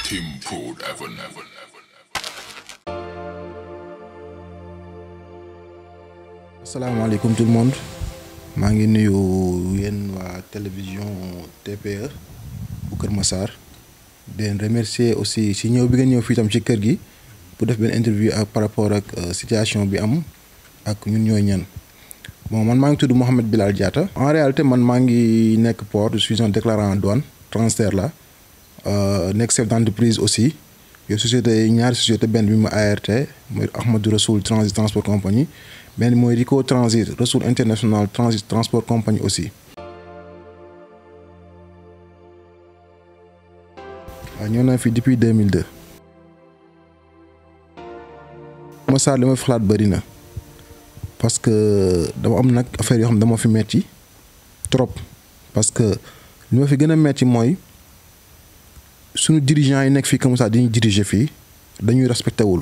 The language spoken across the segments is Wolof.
Team Food Evan. Evan. asalaamaaleykum tout le monde maa ngi nuyu yéen waa télévision TPE bu Kër Massar di leen remercier aussi si ñëw bi nga ñëw fii tam ci kër gi pour def benn interview ak par rapport ak situation bi am ak ñun ñooy ñan bon man maa ngi tudd Mouhamed Bilal Diatta en réalité man maa ngi nekk port je suis un déclarant en douane transfert la nekk chef d'entreprise aussi yow société ñaari société benn bi ma ART mooy Ahmadou Rassoul Transit Transport Compagnie benn mooy Rico Transit Rassoul International Transit Transport Compagnie aussi. waaw ñëw naa fi depuis 2002. Massar li ma fi xalaat bëri na parce que dama am nag affaire yoo xam ne dama fi metti trop parce que li ma fi gën a metti mooy suñu dirigeants yi nekk fii comme ça dañuy diriger fii dañuy respecté wul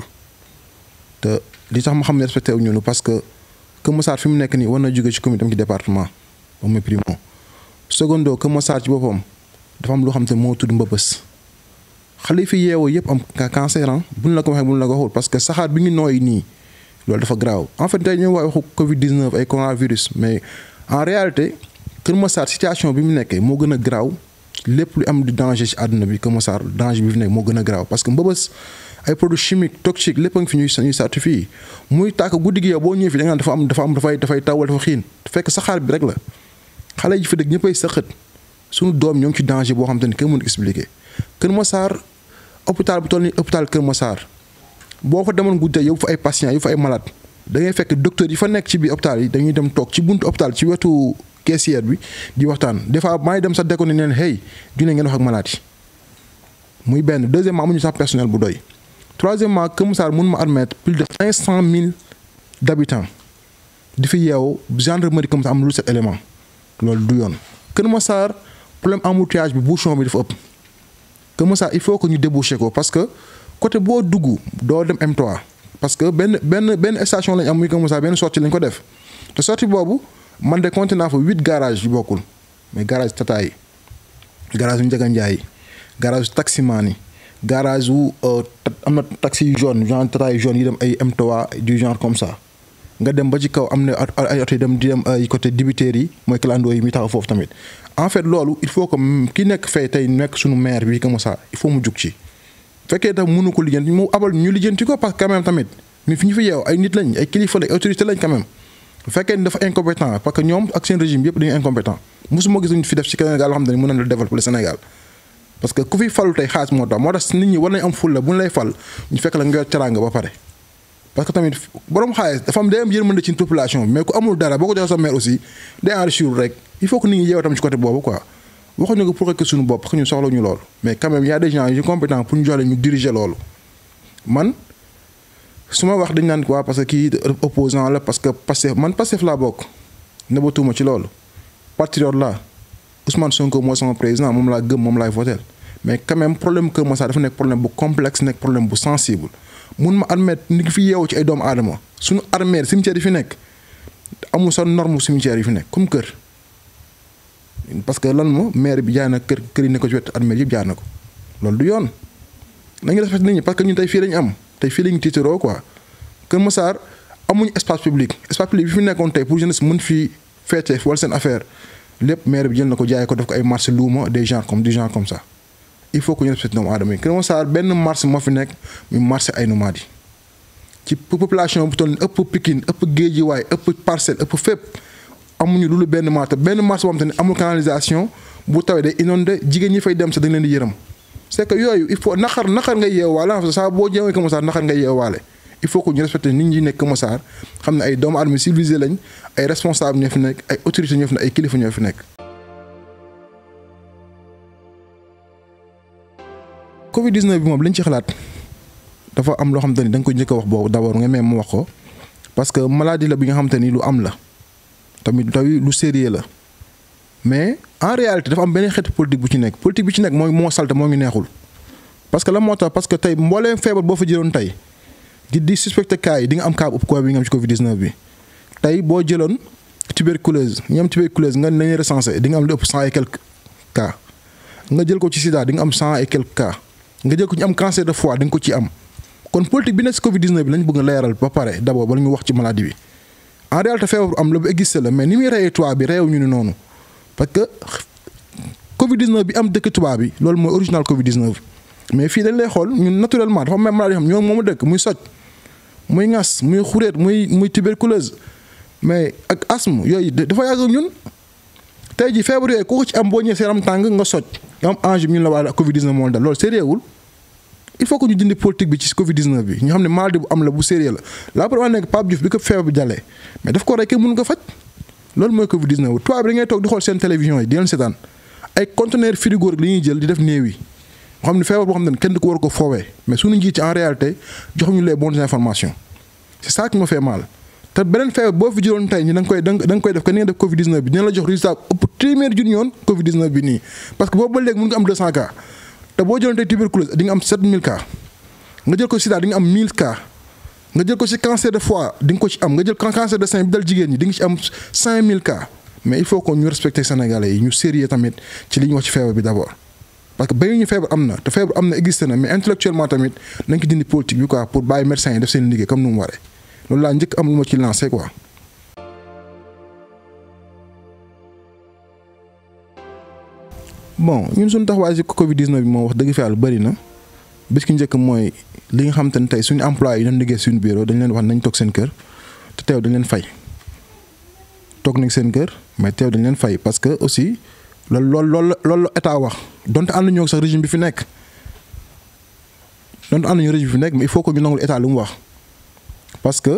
te li tax ma xam ne respecté wu ñu parce que Kër Massar fi mu nekk nii war na jóge ci commune tam ci département ba muy primo secondo Kër Massar ci boppam dafa am loo xam te moo tudd mbëbës xale yi fi yeewoo yëpp am cancer buñ la ko waxee buñ la ko waxul parce que saxaar bi ñu nooy nii loolu dafa graaw en fait tey ñu wax waxu Covid 19 ay coronavirus mais en réalité Kër Massar situation bi mu nekkee moo gën a graaw lépp lu am di danger ci àdduna bi Kër Massar danger bi fi nekk moo gën a graaw parce que mbëbës ay produits chimiques toxiques lépp a ngi fi ñuy ñuy certifié muy tàkk guddi gi yow boo ñëwee fi da nga naan dafa am dafa am dafay dafay taw wala dafa xiin fekk saxaar bi rek la xale yi fi dëkk ñëppay sëqët suñu doom ñoo ngi ci danger boo xam te ne kenn mënu expliquer Kër Massar hôpital bu toll ni hôpital Kër Massar boo fa demoon guddi yow fa ay patients yow fa ay malades da ngay fekk docteur yi fa nekk ci biir hôpital yi dañuy dem toog ci buntu hôpital ci wetu caissière bi di waxtaan des fois maa ngi dem sax déconné neen hey dina ngeen wax ak malade yi muy benn deuxièmement amuñu sax personnel bu doy troisièmement Kër Massar mun ma admettre plus de cinq cent mille d' habitants di fi yeewu gendarmerie Kër Massar am lu set élément loolu du yoon Kër Massar problème embouteillage bi bouchon bi dafa ëpp Kër Massar il faut que ñu déboucher ko parce que côté boo dugg doo dem M3 parce que benn benn benn station lañ am muy Kër Massar benn sortie lañ ko def te sortie boobu man de compté naa fa huit garages yu bokkul mais garage Tata yi garage yu Ndiaga Ndiaye yi garage taximaan yi garage wu am na taxi yu jaune genre Tata yu jaune yi dem ay M3 du genre comme ça nga dem ba ci kaw am na ay oto yi dem di dem ay côté dibiteer yi mooy clando yi mi taxaw foofu tamit en fait loolu il faut que ki nekk fay tey nekk suñu maire bi Kër Massar il faut mu jug ci fekkee tax mënu ko lijjanti mu abal ñu lijjanti ko parce que quand même tamit mi fi ñu fi yeew ay nit lañ ay kilifa lañ autorité lañ quand même bu fekkee ni dafa incompétent parce que ñoom ak seen régime yëpp dañuy incompétent mosuma gis ñu fi def ci Sénégal loo xam ne mën na la développer le Sénégal parce que ku fi falu tey xaalis moo tax moo tax nit ñi war nañ am fulla bu ñu lay fal ñu fekk la nga yor teraanga ba pare parce que tamit borom xaalis dafa am day am yërmande ci population bi mais ku amul dara boo ko joxee sa maire aussi day enrichir rek il faut que nit ñi yeew tam ci côté boobu quoi waxuñu ko pour que suñu bopp parce que ñu soxla ñu loolu mais quand même y a des gens yu compétents pour ñu jox leen ñu diriger loolu man su ma wax dañ naan quoi parce que kii opposant la parce que Pastef man Pastef laa bokk nëbatuuma ci loolu patriote la Ousmane Sonko mooy sama président moom laa gëm moom laay voter mais quand même problème Kër Massar dafa nekk problème bu complexe nekk problème bu sensible mun ma admettre ni ngi fi yeewu ci ay doomu aadama suñu armée cimetière yi fi nekk amul sa norme cimetière yi fi nekk comme kër parce que lan mo maire bi jaay na kër kër yi ne ko ci wetu armée yëpp jaay na ko loolu du yoon nañu respecté nit ñi parce que ñun tey fii lañu am tey fii lañu tiitaroo quoi Kër Massar amuñu espace public espace public bi fi nekkoon tey pour jeunesse mën fi feete wala seen affaire lépp maire bi jël na ko jaay ko def ko ay marché luuma des gens comme des gens comme ça il faut que ñu respecté doomu aadama yi Kër Massar benn marché moo fi nekk muy marché ay nomades yi ci population bu toll ni ëpp Pikine ëpp Guédiawaye ëpp Parcelles ëpp fépp amuñu lu benn marché benn marché boo xam te ne amul canalisation bu tawee day inondé jigéen ñi fay dem sax dañ leen di yërëm c'est que yooyu il faut naqar naqar nga yeewaale en fait saa boo jëmee Kër Massar naqar nga yeewaale il faut que ñu respecté nit ñi nekk Kër Massar xam ne ay doomu aadama civilisé lañ ay responsable ñoo fi nekk ay autorités ñoo fi nekk ay kilifa ñoo fi nekk. Covid 19 bi moom lañ ci xalaat dafa am loo xamante ni da nga ko njëkk a wax boobu d'abord nga même mu wax ko parce que maladie la bi nga xamante ni lu am la tamit tawi lu sérieux la mais en réalité dafa am beneen xeetu politique bu ci nekk politique bi ci nekk mooy moo salte moo ngi neexul parce que la moo tax parce que tey mbooleem feebar boo fa jëloon tey di di suspecté cas yi di nga am cas ëpp quoi bi nga am ci Covid 19 bi tey boo jëloon tuberculose ñi am tuberculose nga nañu recensé di nga am lu ëpp cent et quelques cas nga jël ko ci sida di nga am cent et quelques cas nga jël ko ñu am cancer de foie da nga ko ci am kon politique bi nekk si Covid 19 bi lañ bëgg a leeral ba pare d' abord bala ñu wax ci maladie bi en réalité feebar bu am la bu existé la mais ni muy reyee tubaab bi reewu ñu ni noonu parce que Covid 19 bi am dëkk tubaab bi loolu mooy original Covid 19 mais fii dañ lay xool ñun naturellement dafa am maladie yoo xam ñoom moomu dëkk muy soj muy ŋas muy xuréet muy muy tuberculose mais ak asthme yooyu dafa yàgg ak ñun tey jii feebar yooyu ku ko ci am boo ñëwee seeram tàng nga soj nga am enjeu ñu la waa Covid 19 moo dal loolu sérieux wul il faut que ñu dindi politique bi ci Covid 19 bi ñu xam ne maladie bu am la bu sérieux la la preuve nekk Pape Diouf bi ko feebar bi jàllee mais daf ko rey kenn mënu ko faj loolu mooy Covid 19 tubaab bi da ngay toog di xool seen télévision yi di leen seetaan ay conteneur frigo rek li ñuy jël di def néew yi moo xam ne feebar boo xam ne kenn du ko war ko foowee mais suñu njiit ci en réalité joxuñu les bonnes informations c'est ça qui me fait mal te beneen feebar boo fi jëloon tey ñi da nga koy da nga koy def que ni nga def Covid 19 bi dina la jox résultat ëpp téeméeri junni yoon Covid 19 bi nii parce que boobu ba léegi mën nga am 200 cas te boo jëloon tey tuberculose di nga am 7000 cas nga jël ko sida di nga am 1000 cas nga jël ko ci cancer de foie di nga ko ci am nga jël cancer de sein bi dal jigéen ñi di nga ci am 5000 cas mais il faut que ñu respecter sénégalais yi ñu sérieux tamit ci li ñu wax ci feebar bi d'abord. parce que bayu ñu feebar am na te feebar am na existé na mais intellectuellement tamit nañ ko dindi politique bi quoi pour bàyyi médecins yi def seen liggéey comme nu mu waree loolu laa njëkk am lu ma ci lancé quoi. bon ñun suñu taxawaay ci Covid 19 bi moom wax dëgg fa yàlla bëri na bis ki njëkk mooy li nga xam te ne tey suñu employé yi doon liggéey suñu bureau dañ leen wax nañ toog seen kër te teew dañ leen fay toog nañ seen kër mais teew dañ leen fay parce que aussi loolu loolu loolu loolu la état wax donte ànd ñoo sax régime bi fi nekk donte ànd ñu régime bi fi nekk mais il faut que ñu nangul état lu mu wax parce que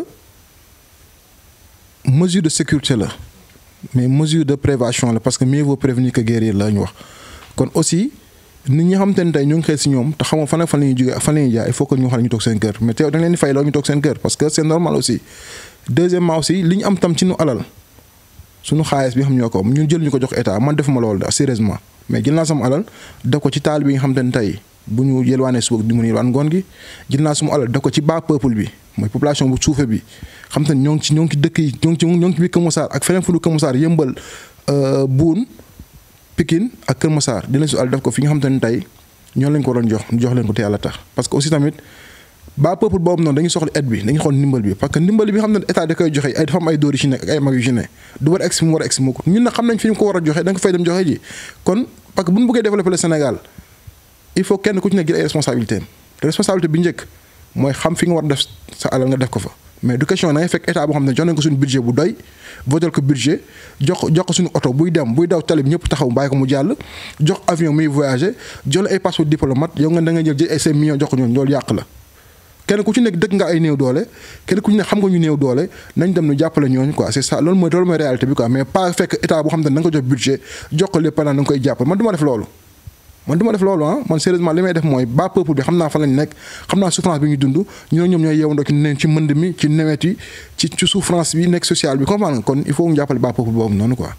mesure de sécurité la mais mesure de prévention la parce que mieux vaut prévenir que guérir la ñu wax kon aussi nit ñi xam te ne tey ñu ngi xëy si ñoom te xamoo fan ak fan la ñuy jógee fan la ñuy jaay il faut que ñu xam ne ñu toog seen kër mais teew dañ leen di fay loolu ñu toog seen kër parce que c'est normal aussi deuxièmement aussi li ñu am tam ci nu alal suñu xaalis bi xam ñoo ko ñun jël ñu ko jox état man defuma loolu da sérieusement mais jël naa sama alal def ko ci taal bi nga xam te ne tey bu ñu yelwaanee suba di mun yelwaan ngoon gi jël naa suma alal def ko ci bas peuple bi mooy population bu suufe bi xam te ne ñoo ngi ci ñoo ngi ci dëkk yi ñoo ngi ci ñoo ngi ci biir Kër Massar ak feneen fu lu Kër Massar yëmbal buun Pikine ak Kër Massar di leen su alal def ko fi nga xam te ne tey ñoo leen ko waroon jox jox leen ko te yàlla tax parce que aussi tamit bas peuple boobu noonu dañuy soxla aide bi dañuy xool ndimbal bi parce que ndimbal bi xam ne état da koy joxe ay dafa am ay dóor yu ci nekk ak ay mag yu ci ne du war a egsi mu war a egsi mu ko ñun nag xam nañ fi ñu ko war a joxe da nga fay dem joxe ji kon parce que bu ñu bëggee développer le Sénégal il faut kenn ku ci nekk jël ay responsabilités te responsabilité bi njëkk mooy xam fi nga war a def sa alal nga def ko fa mais du question da ngay fekk état boo xam ne jox nañ ko suñu budget bu doy votel ko budget jox jox ko suñu oto buy dem buy daw tali bi ñëpp taxaw bàyyi ko mu jàll jox avion muy voyager jox la ay passeport diplomate yow nga da nga jël jël ay cinq millions jox ko ñoom loolu yàq la kenn ku ci nekk dëkk nga ay néew doole kenn ku ci nekk xam nga ñu néew doole nañ dem nu jàppale ñooñu quoi c'est ça loolu mooy loolu mooy réalité bi quoi mais pas fekk état boo xam ne da nga ko jox budget jox ko lépp pendant da nga koy jàppale man du ma def loolu man du ma def loolu ah man sérieusement li may def mooy ba peuple bi xam naa fan lañ nekk xam naa souffrance bi ñu dund ñu ne ñoom ñooy yeewandoo ci ne ci mënd mi ci nawet yi ci ci souffrance bi nekk sociale bi comprendre nga kon il faut ñu jàppale ba peuple boobu noonu quoi.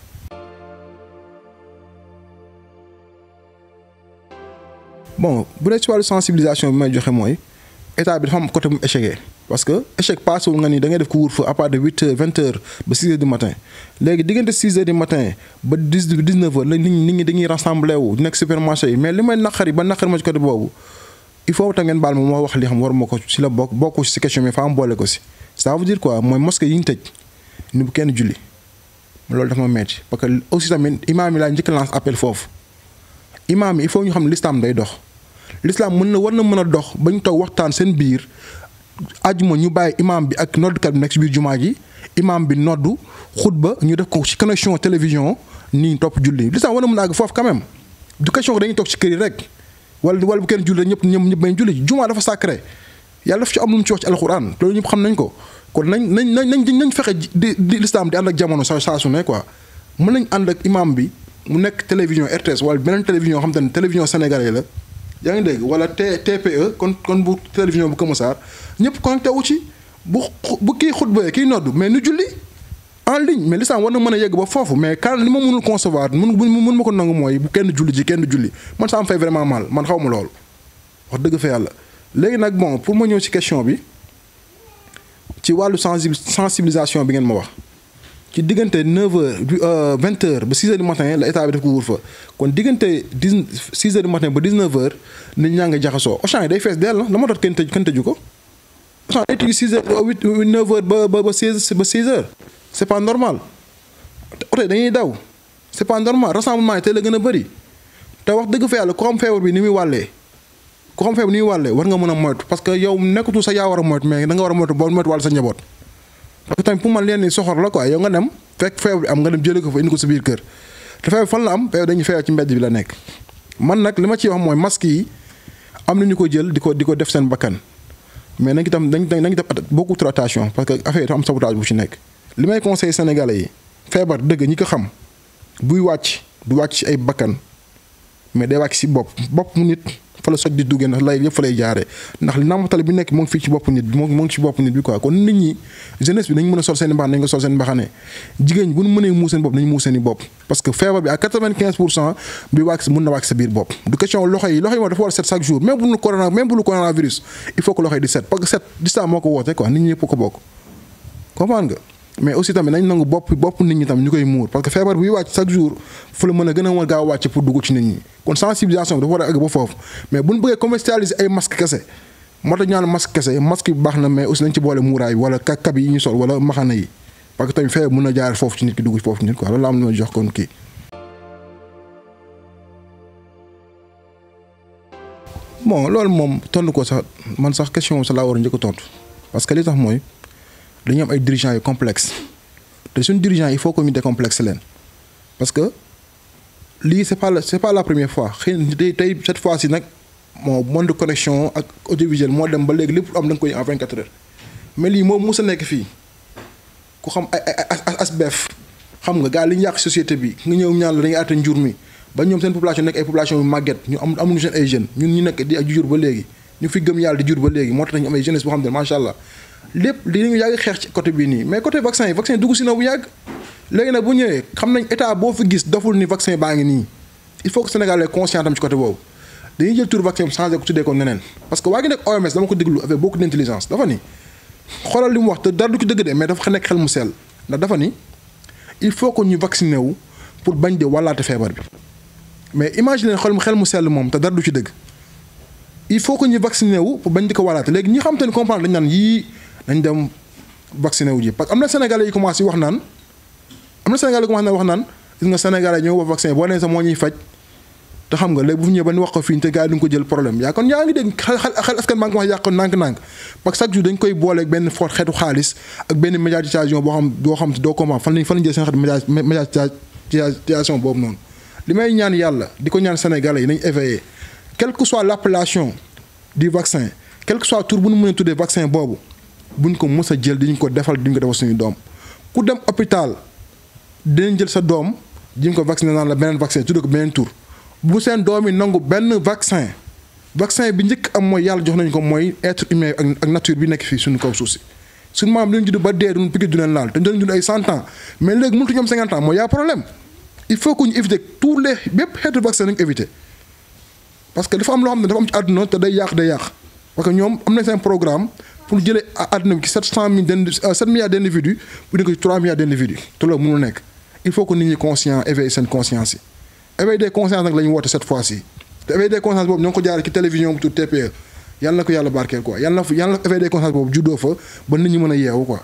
bon bu dee ci wàllu sensibilisation bi may joxe mooy état bi dafa am côté mu échecgee parce que échec passé wul nga ni da ngay def couvre-feu à partir de huit heures vingt heures ba six heures du matin léegi diggante six heures du matin ba dix dix neuf heures la nit ñi nit ñi dañuy rassemblé wu nekk supermarché yi mais li may naqari ba naqari ma ci côté boobu il faut tam ngeen baal ma moo wax li xam war ma ko si la bokk bokku si question mais fa am boole ko si ça veut dire quoi mooy mosquée yi ñu tëj ni bu kenn julli loolu dafa ma metti parce que aussi tamit imaam yi laa njëkk lance appel foofu imaam yi il faut ñu xam ne l'islam day dox l'islam mën na war na mën a dox ba ñu toog waxtaan seen biir ajuma ñu bàyyi imam bi ak noddukat bi nekk ci biir jumaa ji imam bi noddu xutba ñu def ko ci connexion télévision nii topp julli l'islam war na mën a àgg foofu quand même du question que dañuy toog ci kër yi rek wala wala bu kenn julli ñëpp ñëpp ñëpp bañ julli jumaa dafa sacré yàlla daf ci am lu mu ci wax ci alxuraan loolu ñëpp xam nañ ko kon nañ nañ nañ nañ nañ fexe di di l'islam di ànd ak jamono saa saa su ne quoi mën nañ ànd ak imam bi mu nekk télévision RTS wala beneen télévision xam te ne télévision sénégalais la yaa ngi dégg wala T TPE kon kon bu télévision bu Kër Massar ñëpp connecté wu ci bu bu kii xutba kii noddu mais nu julli en ligne mais l'islam war na mën a yegg ba foofu mais kan li ma mënul concevoir mun mun ma ko nangu mooy bu kenn julli ji kenn julli man ça me fait vraiment mal man xaw ma loolu wax dëgg fa yàlla. léegi nag bon pour ma ñëw ci question bi ci wàllu sensibilisation bi ngeen ma wax ci diggante 9h du 20h ba 6h du matin la état bi def couvre-feu kon diggante 10 6h du matin ba 19h nit ñaa ngi jaxasoo Auchan yi day fees dell la moo tax kenn tëj kenn tëju ko Auchan day tëju 6h 8 9h ba ba ba 16 ba 6h c'est pas normal oto yi dañuy daw c'est pas normal rassemblement yi tey la gën a bëri te wax dëgg fa yàlla ku xam feebar bi ni muy wàllee ku xam feebar ni muy wàllee war nga mën a moytu parce que yow nekkatul sa yaa war a moytu mais da nga war a moytu boo moytu wàll sa njaboot. parce que tamit pour man leen ni soxor la quoi yow nga dem fekk feebar bi am nga dem jëlee ko fa indi ko sa biir kër te feebar fan la am feebar dañuy feebar ci mbedd bi la nekk. man nag li ma ciy wax mooy masque yi am na ñu ko jël di ko di ko def seen bakkan mais nañ itam dañ dañ def beaucoup trop attention parce que affaire yi dafa am sabotage bu ci nekk. li may conseil sénégalais yi feebar dëgg ñi ko xam buy wàcc du wàcc ci ay bakkan mais day wàcc si bopp bopp mu nit fa la soj di duggee ndax lay yëpp fa lay jaaree ndax nàmpatal bi nekk moo ngi fii ci bopp nit bi moo ngi ci bopp nit bi quoi kon nit ñi jeunesse bi nañ mën a sol seen i mbaxane nañ ko sol seen mbaxane jigéen ñi bu ñu mënee muus seen bopp nañu muus seen i bopp parce que feebar bi à quatre-vingt-quinze pour cent bi wàcc mën na wàcc sa biir bopp du question loxo yi loxo yi moom dafa war a set chaque jour même bu nu corona même bu nu coronavirus il faut que loxo yi di set parce que set distance moo ko woote quoi nit ñi ñëpp ko bokk comprendre nga mais aussi tamit nañ nangu bopp bopp nit ñi tamit ñu koy muur parce que feebar buy wàcc chaque jour fu la mën a gën a mën gaaw wàcc pour dugg ci nit ñi kon sensibilisation bi dafa war a àgg ba foofu mais bu ñu bëggee commercialiser ay masque kese moo tax ñu naan masque kese masque bi baax na mais aussi nañ ci boole muuraay wala kab yi ñu sol wala maxana yi parce que tamit feebar mën a jaar foofu ci nit ki dugg foofu ci nit quoi loolu la am na jox kon kii. bon loolu moom tontu ko sax man sax question sa laa war a njëkk a tontu parce que li tax mooy. dañu am ay dirigeants yu complexe te suñu dirigeants il faut que ñu décomplexe leen parce que lii c'est pas la c'est pas la première fois xëy na tey tey cette fois ci nag moo monde de connexion ak audiovisuel moo dem ba léegi lépp am da nga koy en 24 heures mais lii moom mos a nekk fii ku xam ay ay asbef xam nga gars li ñu yàq société bi nga ñëw ñaan la dañuy àtte njur mi ba ñoom seen population nekk ay population yu màgget ñu am amuñu seen ay jeunes ñun ñu nekk di ak jur ba léegi ñu fi gëm yàlla di jur ba léegi moo tax ñu am ay jeunesse boo xam ne macha allah. lépp li ñu yàgg xeex ci côté bii nii mais côté vaccin yi vaccin dugg si na bu yàgg léegi nag bu ñëwee xam nañ état boo fi gis doful ni vaccin baa ngi nii il faut que Sénégal est conscient tam ci côté boobu dañuy jël tur vaccin bi changé ko tuddee ko neneen parce que waa ngi nekk OMS dama ko déglu avec beaucoup d'intelligence dafa ni xoolal li mu wax te dara du ci dëgg de mais dafa nekk xel mu sell ndax dafa ni il faut que ñu vacciné wu pour bañ de wàllaate feebar bi mais imagine xel mu xel mu sell moom te dara du ci dëgg il faut que ñu vacciné wu pour bañ di ko wàllaate léegi ñi xam te ne comprendre dañ naan yii nañ dem vacciné wu ji parce que am na sénégalais yi commencé wax naan am na sénégalais yi commencé wax naan gis nga sénégalais ñoo wax vaccin boo nee sax moo ñuy faj te xam nga léegi bu ñëwee ba ñu wax ko fii te gars yi duñ ko jël problème yaa kon yaa ngi dégg xel xel askan maa ngi wax yàq nànk-nànk parce que chaque jour dañ koy booleeg benn fort xeetu xaalis ak benn médiatisation boo xam boo xam doo comprendre fan lañ fan lañ jël seen xeetu médiatisation boobu noonu li may ñaan yàlla di ko ñaan sénégalais yi nañ éveillé quelle que soit l'appellation du vaccin quel que soit tur bu nu mën a tuddee vaccin boobu buñ ko mës a jël diñ ko defal diñ ko defal suñu doom ku dem hôpital dinañ jël sa doom diñ ko vacciner naan la beneen vaccin tuddee ko beneen tur bu seen doom yi nangu benn vaccin vaccin bi njëkk am mooy yàlla jox nañu ko mooy être humain ak nature bi nekk fii suñu kaw suuf si suñu maam dañu judd ba dee duñ piqué du leen laal te dañu dund ay cent ans mais léegi mënut ñoom cinquante ans mooy yaa problème il faut que ñu éviter tous les bépp xeetu vaccin nañu éviter parce que dafa am loo xam ne dafa am ci àdduna te day yàq day yàq parce que ñoom am nañ seen programme pour jëlee àdduna bi ci sept cent mille d' sept milliards d' individus bu nekk ci trois milliards d' individus te loolu mënul nekk il faut que nit ñi conscient éveiller seen conscience yi éveil des consciences nag la ñu woote cette fois ci te éveil des consciences boobu ñoo ngi ko jaaree ci télévision bu tudd TPE yàlla na ko yàlla barkeel quoi yàlla na fa yàlla na éveil des consciences boobu juddoo fa ba nit ñi mën a yeewu quoi.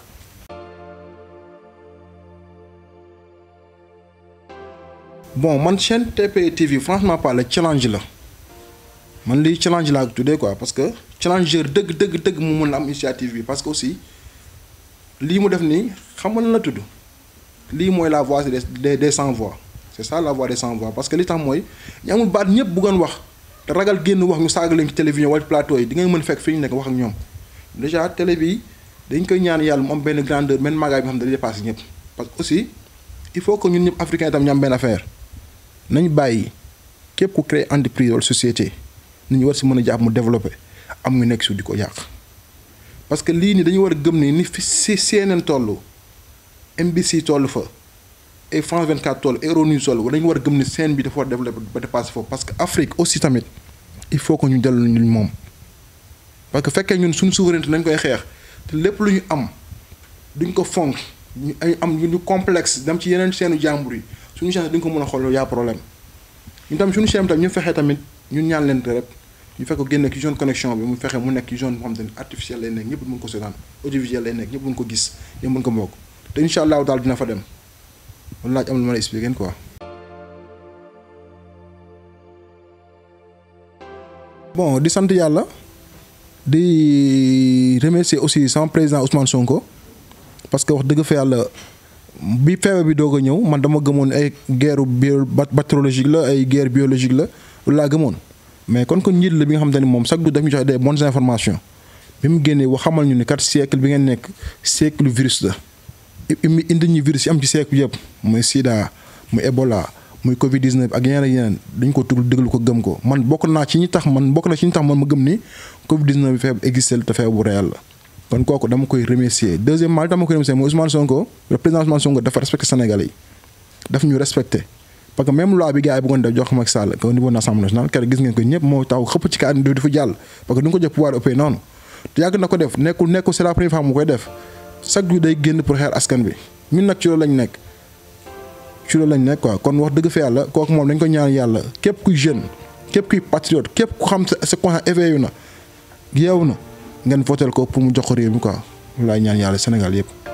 bon man chaîne TPE TV franchement parler challenge la man lii challenge laa ko tuddee quoi parce que challenger dëgg dëgg dëgg mu mën a am initiative bi parce que aussi lii mu def nii xam nga lan la tudd lii mooy la voix des des sans voix. c'est ça la voix des sans voix parce que li tax mooy ñu amul baat ñëpp bëggoon wax te ragal génn wax ñu saaga leen ci télévision wala plateau yi di ngay mën fekk fi ñu nekk wax ak ñoom déjà télé bi dañ koy ñaan yàlla mu am benn grandeur benn magaay bi xam ne dañuy dépassé ñëpp parce que aussi il faut que ñun ñëpp africain itam ñu am benn affaire nañ bàyyi képp ku créer entreprise wala société nit ñi war si mën a jàpp mu développé am ñu nekk su di ko yàq parce que lii nii dañu war a gëm ni ni fi si CNN toll MBC toll fa et France 24 toll Euronews toll dañu war a gëm ni scène bi dafa war a développé ba dépassé foofu parce que Afrique aussi tamit il faut que ñu dellu ñu moom parce que fekkee ñun suñu souveraineté nañ koy xeex te lépp lu ñu am duñ ko fonk ñu ay am ñu complexe dem ci yeneen seenu jàmbur yi suñu chaîne di nga ko mën a xool yaa problème ñun tamit suñu chaîne tamit ñu fexe tamit ñun ñaan leen rek ñu fekk ko génne ci zone connexion bi mu fexe mu nekk ci zone boo xam ne artificielle lay nekk ñëpp mën ko seetaan audiovisuel lay nekk ñëpp mën ko gis ñëpp mën ko moog te incha allahu daal dina fa dem loolu laaj am lu ma la expliquer quoi. bon di sant yàlla di remercier aussi sama président Ousmane Sonko parce que wax dëgg fa yàlla bi feebar bi doog a ñëw man dama gëmoon ay guerre bio bactériologique la ay guerre biologique la loolu laa gëmoon mais kon kon njiit la bi nga xamante ni moom chaque jour daf ñu joxe des bonnes informations bi mu génnee wax xamal ñu ni kat siècle bi ngeen nekk siècle virus la imi indi ñu virus yi am ci siècle yëpp muy Sida muy Ebola muy Covid 19 ak yeneen ak yeneen dañ ko tugg déglu ko gëm ko man bokk naa ci ñi tax man bokk na ci ñi tax man ma gëm ni Covid 19 bi feebar existé te feebar bu réel la. kon kooku dama koy remercier deuxièmement li dama koy remercier mooy Ousmane Sonko le président Ousmane Sonko dafa respecté Sénégalais yi daf ñu respecté parce que même loi bi gars yi bëggoon def jox ko Macky Sall au niveau de l'Assemblée nationale keroog gis ngeen ko ñëpp moo taw xëpp ci kàddu di fa jàll parce que du nga ko jox pouvoir ëppee noonu te yàgg na ko def nekkul nekkul c'est la première fois mu koy def chaque jour day génn pour xeer askan bi ñun nag ci loolu lañ nekk ci loolu lañ nekk quoi kon wax dëgg fa yàlla kooku moom dañ ko ñaan yàlla képp kuy jeune képp kuy patriote képp ku xam sa sa conscience éveillé na yeewu na ngeen votel ko pour mu jox ko réew mi quoi laay ñaan yàlla Sénégal yëpp